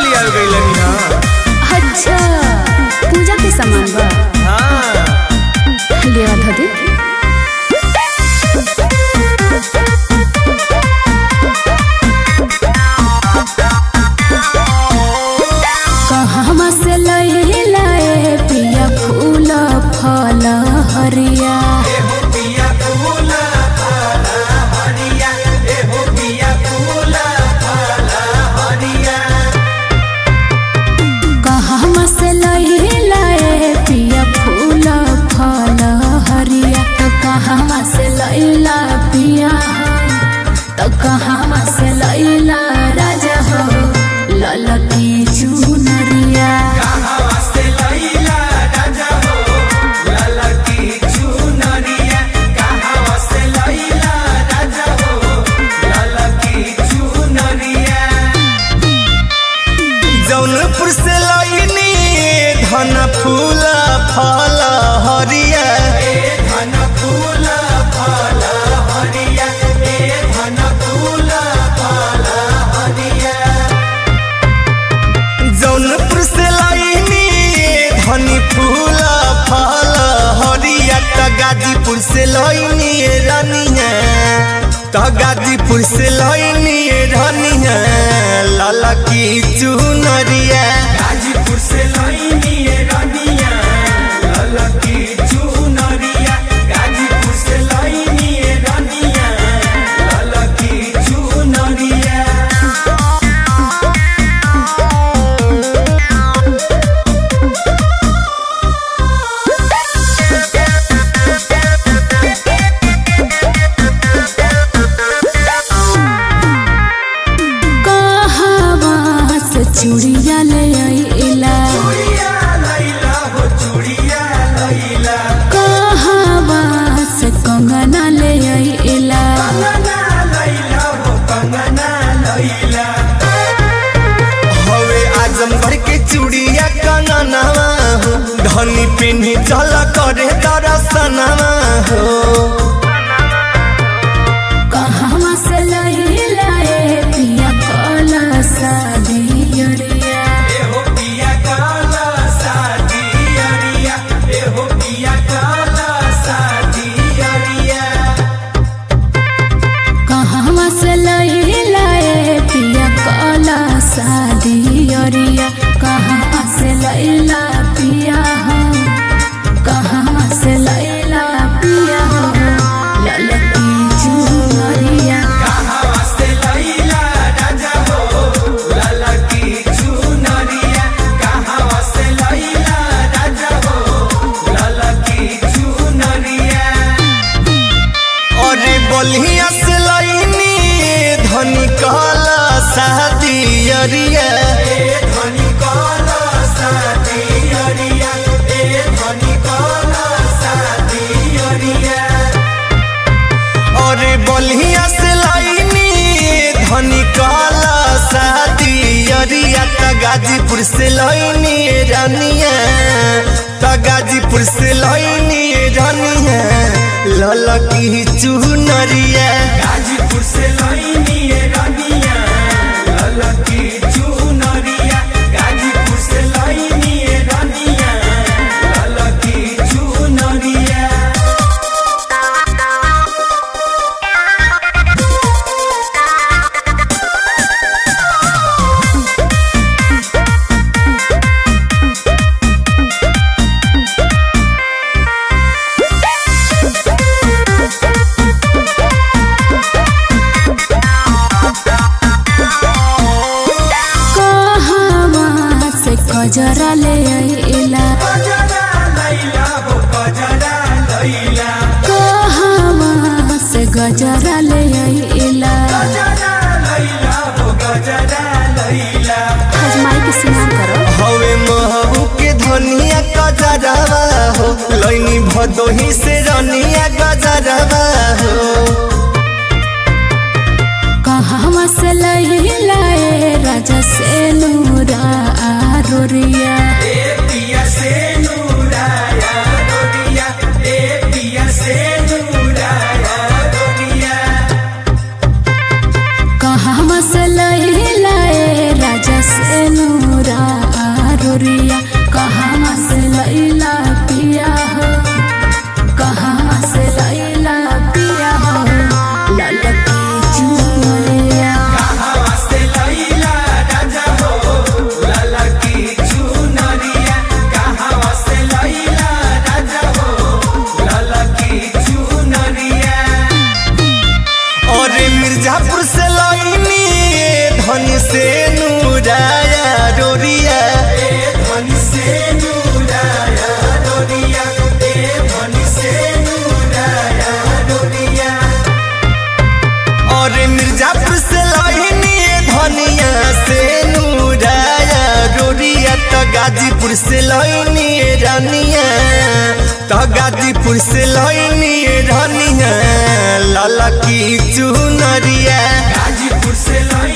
लिया गई हाँ अच्छा पूजा के सामान बा हाँ ले आ धदी कहवा से लैला ए पिया फूल फल हरिया कहवा से लैला ए पिया फूल फल हरिया तो कहवा से लैला पिया तो कहवा से लैला राजा हो ललकी चुनरिया जौनपुर से लईनी धन फूल फल हरिया जौनपुर से लईनी धनी फूल फल हरिया त गाजीपुर से लईनी रनिया त गाजीपुर से लईनी रनिया लाला की चुनरिया गाजीपुर से लईनी रनिया लाला की चुनरिया गाजीपुर से लईनी रनिया लाला की चुनरिया कहवा से चूड़िया ले आइला कहवा से कंगना ले आइला हवे आजमगढ़ के चूड़िया कंगनवा हो धनी पिन्ही चल करे दरसनवा हो कहवा से लैला ए पिया कला सादियरिया कहवा से लैला ए पिया कला सादियरिया कहवा से लैला पिया हो कहवा से लैला पिया हो ललकी चुनरिया अरे बलिया से लईनी धनी कहला शादियरिया धनी कहला शादियरिया ए धनी कहला शादियरिया अरे बलिया से लईनी धनी कहला शादियरिया त गाजीपुर से लईनी रनिया त गाजीपुर से लईनी रनिया ललकी चुनरिया गाजीपुर से लईनी रनिया ललकी चुनरिया गाजीपुर से लईनी रनिया ललकी चुनरिया कहवा से कजरा ले आइला कहवा से गजरा ले आइला हजमाई के स्नान करो हवे महू के धनिया गजरवा हो लैनी भदोही से रनिया गजरवा हो कहवा से लैला ए राजा से नूरा आरोरिया पिया से नूराया रोरिया ए पिया से नूराया रोरिया कहवा से लैला ए राजा से नूरा और मिर्जापुर से लहिनी धनिया से नूराया रोरिया तो गाजीपुर से लहिनी रानिया तो गाजीपुर से लहिनी रानिया लाला की चुनरिया गाजीपुर से लई